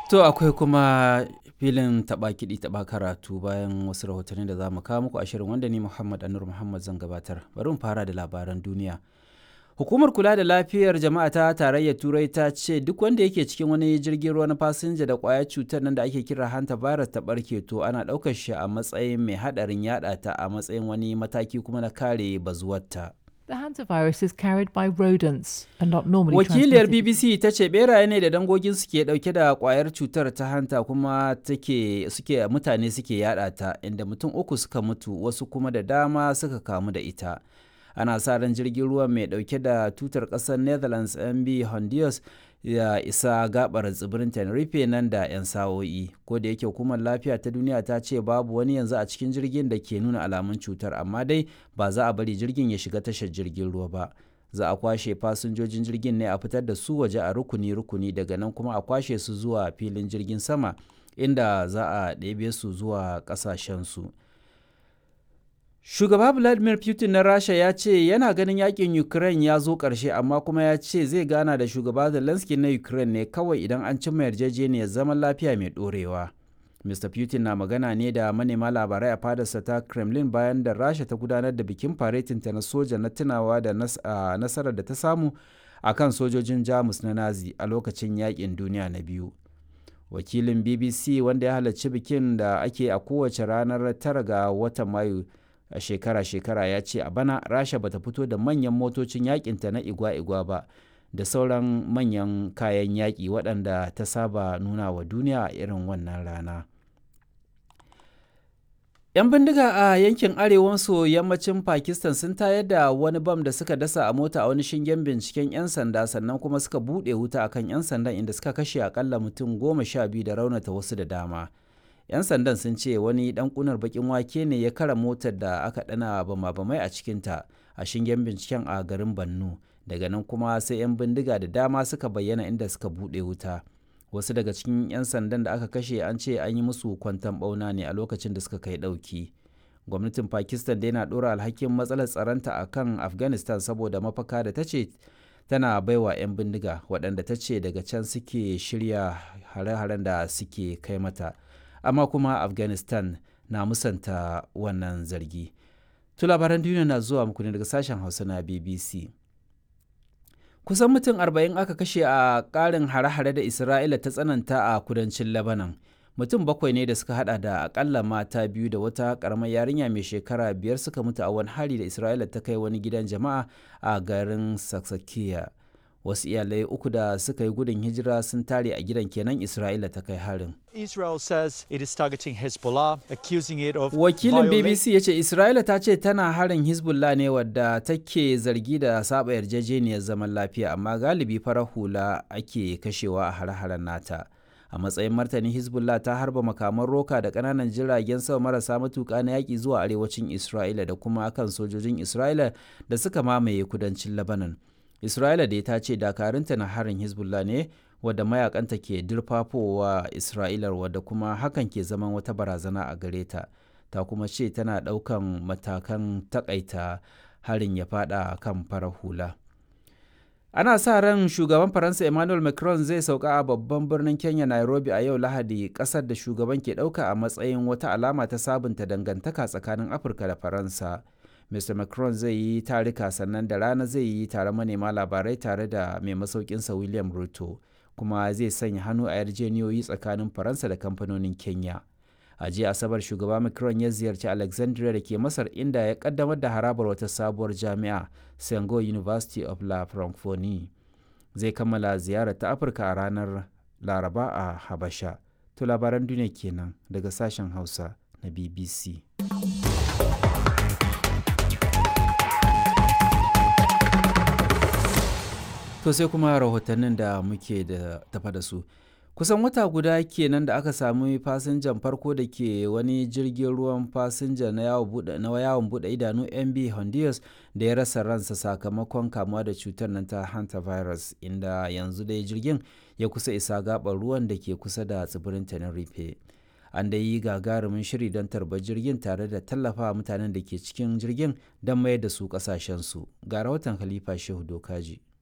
To akwai kuma filin taɓa kiɗi taɓa karatu bayan wasu rahotanni da za mu kawo muku a shirin wanda ni Muhammad Anur Muhammad zan gabatar. Bari mu fara da labaran duniya. Hukumar kula da lafiyar jama'a ta tarayyar Turai ta ce duk wanda yake cikin wani jirgin ruwa na fasinja da ƙwayar cutar nan da ake kira hanta virus ta ɓarke to ana ɗaukar shi a matsayin mai haɗarin yaɗa ta a matsayin wani mataki kuma na kare bazuwarta. The hantavirus is carried by rodents and not normally Wakiliyar transmitted. BBC ta ce beraye ne da dangogin suke dauke da kwayar cutar ta hanta kuma take suke mutane suke yada ta inda mutum uku suka mutu wasu kuma da dama suka kamu da ita. Ana sa ran jirgin ruwa mai dauke da tutar kasar Netherlands MB Honduras ya isa gabar tsibirin Tenerife nan da 'yan sa'o'i. Ko da yake hukumar lafiya ta duniya ta ce babu wani yanzu a cikin jirgin da ke nuna alamun cutar amma dai ba za a bari jirgin ya shiga tashar jirgin ruwa ba. Za a kwashe fasinjojin jirgin ne a fitar da su waje a rukuni-rukuni daga nan kuma a kwashe su zuwa filin jirgin sama inda za a ɗebe su zuwa ƙasashensu. Shugaba Vladimir Putin na Rasha ya ce yana ganin yakin Ukraine ya zo ƙarshe amma kuma ya ce zai gana da shugaba Zelensky na Ukraine ne kawai idan an cimma yarjejeniyar zaman lafiya mai ɗorewa. Mr. Putin na magana ne da manema labarai a fadarsa ta Kremlin bayan da Rasha ta gudanar da bikin faretinta na soja na tunawa da nasarar da ta samu a kan sojojin Jamus na Nazi a lokacin yakin duniya na biyu. Wakilin BBC wanda ya halarci bikin da ake a kowace ranar tara ga watan Mayu a shekara-shekara ya ce a bana rasha bata fito da manyan motocin yakinta na igwa-igwa ba da sauran manyan kayan yaƙi waɗanda ta saba nuna wa duniya a irin wannan rana 'yan bindiga a yankin arewa maso yammacin pakistan sun tayar da wani bam da suka dasa a mota a wani shingen binciken 'yan sanda sannan kuma suka buɗe wuta akan 'yan sandan inda suka kashe akalla mutum goma sha biyu da raunata wasu da dama 'yan sandan sun ce wani dan kunar bakin wake ne ya kara motar da aka dana bama-bamai a cikinta a shingen binciken a garin bannu daga nan kuma sai 'yan bindiga da dama suka bayyana inda suka bude wuta wasu daga cikin 'yan sandan da aka kashe an ce an yi musu kwantan bauna ne a lokacin da suka kai dauki gwamnatin pakistan dai na dora alhakin matsalar tsaronta a kan afghanistan saboda mafaka da ta ce tana baiwa 'yan bindiga waɗanda ta ce daga can suke shirya hare-haren da suke kai mata amma kuma afghanistan na musanta wannan zargi to labaran duniya na zuwa muku ne daga sashen hausa na bbc kusan mutum 40 aka kashe a ƙarin hare-hare da isra'ila ta tsananta a kudancin lebanon mutum bakwai ne da suka hada da akalla mata biyu da wata karamar yarinya mai shekara biyar suka mutu a wani hari da isra'ila ta kai wani gidan jama'a a garin saksakiya wasu iyalai uku da suka yi gudun hijira sun tare a gidan kenan isra'ila ta kai harin Israel says it is targeting Hezbollah, accusing it of wakilin violating- bbc ya ce isra'ila ta ce tana harin hezbollah ne wadda take zargi da saba yarjejeniyar zaman lafiya amma galibi farar hula ake kashewa a hare-haren nata a matsayin martani hezbollah ta harba makaman roka da kananan jiragen sama marasa matuka na yaƙi zuwa arewacin isra'ila da kuma kan sojojin isra'ila da suka mamaye kudancin lebanon isra'ila da ta ce dakarunta na harin hezbollah ne wadda mayakanta ke dirfafowa isra'ilar wadda kuma hakan ke zaman wata barazana a gare ta ta kuma ce tana ɗaukan matakan takaita harin ya fada kan farar hula ana sa ran shugaban faransa emmanuel macron zai sauka a babban birnin kenya nairobi a yau lahadi kasar da shugaban ke ɗauka a matsayin wata alama ta sabunta dangantaka tsakanin afirka da faransa mr macron zai yi tarika sannan da rana zai yi tare manema labarai tare da mai masaukinsa william ruto kuma zai sanya hannu a yarjeniyoyi tsakanin faransa da kamfanonin kenya a jiya asabar shugaba macron ya ziyarci alexandria da ke masar inda ya kaddamar da harabar wata sabuwar jami'a sengo university of la francophonie zai kammala ziyarar ta afirka a ranar laraba a habasha to labaran duniya kenan daga sashen hausa na bbc To sai kuma rahotannin da muke da tafa da su. Kusan wata guda kenan da aka sami fasinjan farko da ke wani jirgin ruwan fasinja na yawon buɗe idanu MB Honduras da ya rasa ransa sakamakon kamuwa da cutar nan ta hantavirus inda yanzu dai jirgin ya kusa isa gaɓar ruwan da ke kusa da tsibirin Tenerife. An da yi gagarumin shiri don tarbar jirgin tare da tallafa mutanen da ke cikin jirgin don mayar da su ƙasashensu. Ga rahoton Khalifa Shehu Dokaji.